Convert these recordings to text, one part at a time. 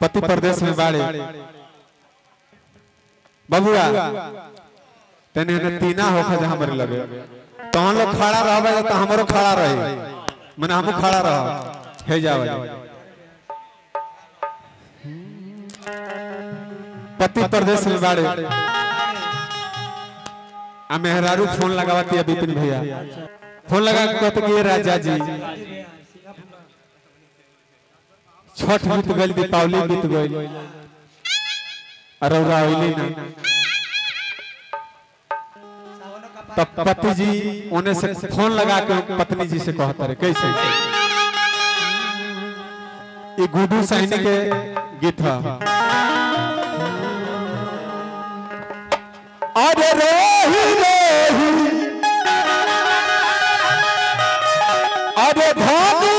पति प्रदेश में बाड़े बबुआ तने ने तीना होखा जहां हमरे लगे तो हम लोग खड़ा रहबे तो हमरो खड़ा रही माने हमहू खड़ा रह हे जावे पति प्रदेश में बाड़े आ मेहरारू फोन लगावती है विपिन भैया फोन लगा के कहते कि ये राजा जी छठ बीत गई दीपावली बीत गई अरौरा अइली ना तब पति जी उन्हें से फोन लगा के पत्नी जी से कहता रहे कैसे ये गुडू साइनी के गीत है अरे रोही रोही अरे धनिया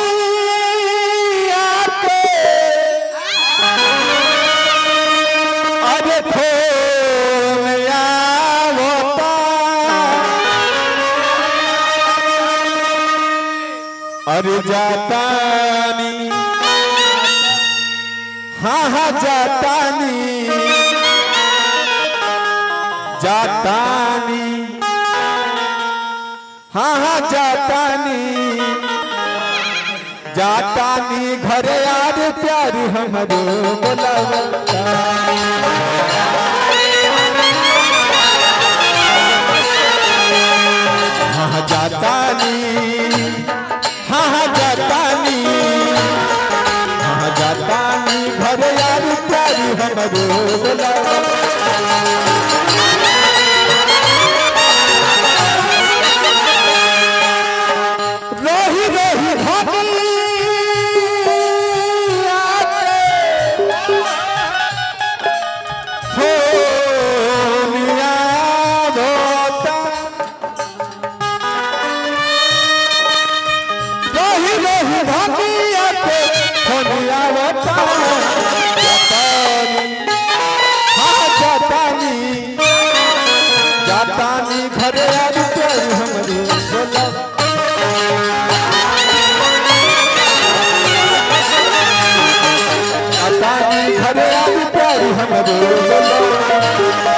के अरे फोन आवता अरे जातानी हाँ हाँ जातानी जातानी हाँ हाँ जातानी जातानी घरे यार प्यार हमरो बोलावता हाँ हाँ जातानी हाँ हाँ जातानी हाँ हाँ जातानी घरे यार प्यार हमरो बोलावता रोही रोही धनिया के फोनिया होता रोही रोही धनिया के फोनिया होता जातानी हाँ जातानी जातानी घरे आज प्यार हमरे बोला अतानी घरे आज प्यारी हमरो बोलो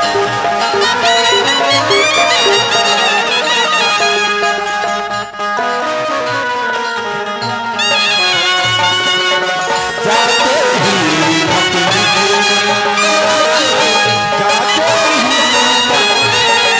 जाते ही जाते ही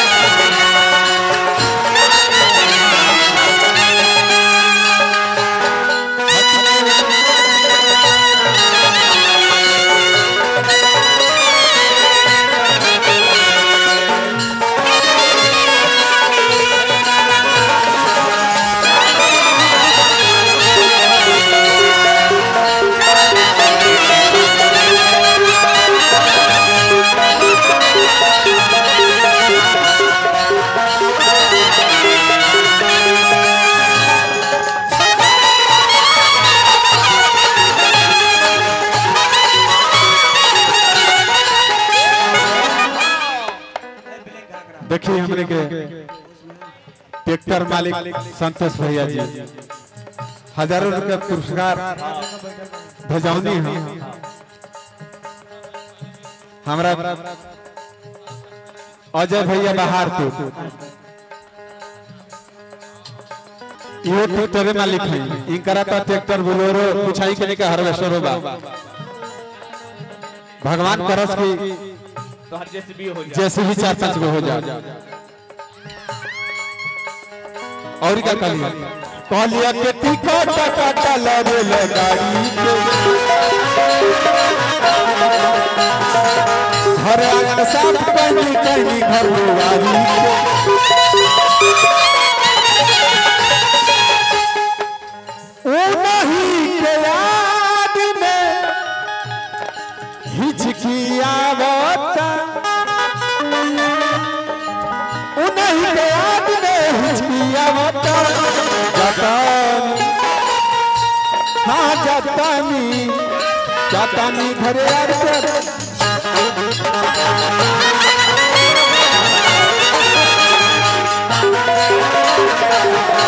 देखिए हमने के ट्रैक्टर मालिक संतोष भैया जी हजारों रुपया पुरस्कार भेजौनी है हमरा अजय भैया बाहर तो ये ट्रैक्टर मालिक है इनकरा तो ट्रैक्टर बोलोरो पुछाई के नहीं हार्वेस्टर होगा भगवान करस की तो हर जैसे भी हो जाए जैसे भी चार पांच गो हो जाए और क्या कहलिए कहलिए के टिकट काटा लगे ले गाड़ी के घर आंगन साफ करनी करनी घर दुआरी के ओ नहीं के याद में हिचकियावता उन्हीं के याद में हिचकियावता जतानी हाँ जतानी जतानी घरे यार कर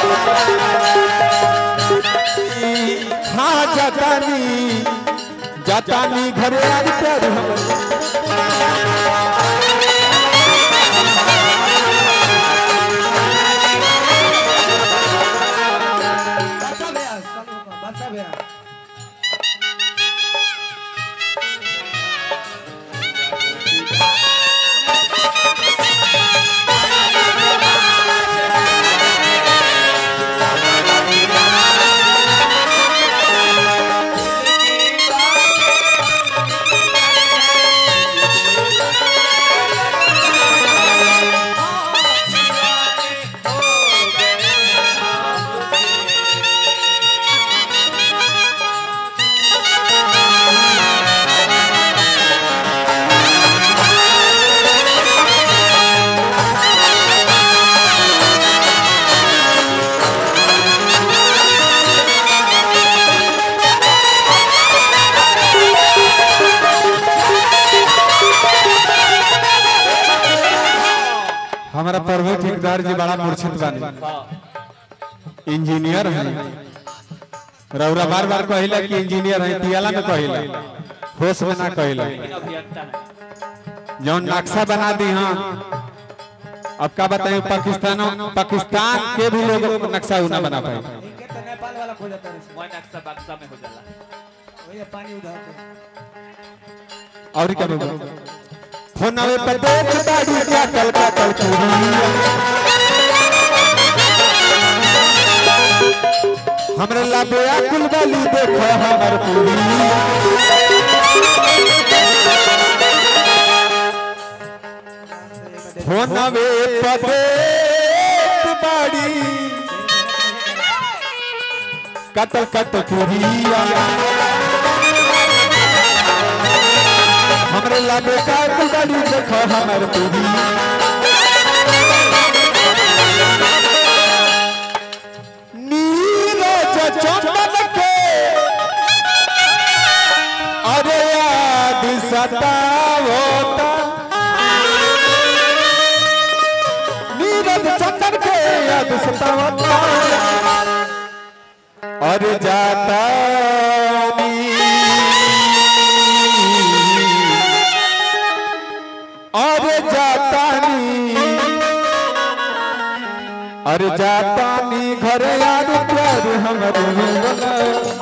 हाँ जतानी जाता नी घरे आज प्यार हमर बादशाह भैया चालू कर, बादशाह भैया हमारा प्रभु ठेकेदार जी बड़ा मूर्छित बानी इंजीनियर है रौरा बार बार कहिला कि इंजीनियर है पियाला में कहिला होश में ना कहिला लेकिन अभियंता है जौन नक्शा बना दी हाँ अब का बताएं पाकिस्तान पाकिस्तान के भी लोग नक्शा ना बना पाए इनके तो नेपाल वाला खो जाता है रे। वही नक्शा बक्सा में हो जाला वही पानी उधार के और क्या बोल फोन आवे पर देख दाढ़ी क्या कल का कल हमरे लाबे कुल वाली देखो हमर पूरी फोन आवे पर देख बाड़ी कतल कतल पूरिया हमरे लागे का गाड़ी देखो हमर पूरी नीरज चंदन के अरे याद सतावता नीरज चंदन के याद सतावता अरे जाता अरे जातानी अरे जातानी घरे यार प्यार हमर होला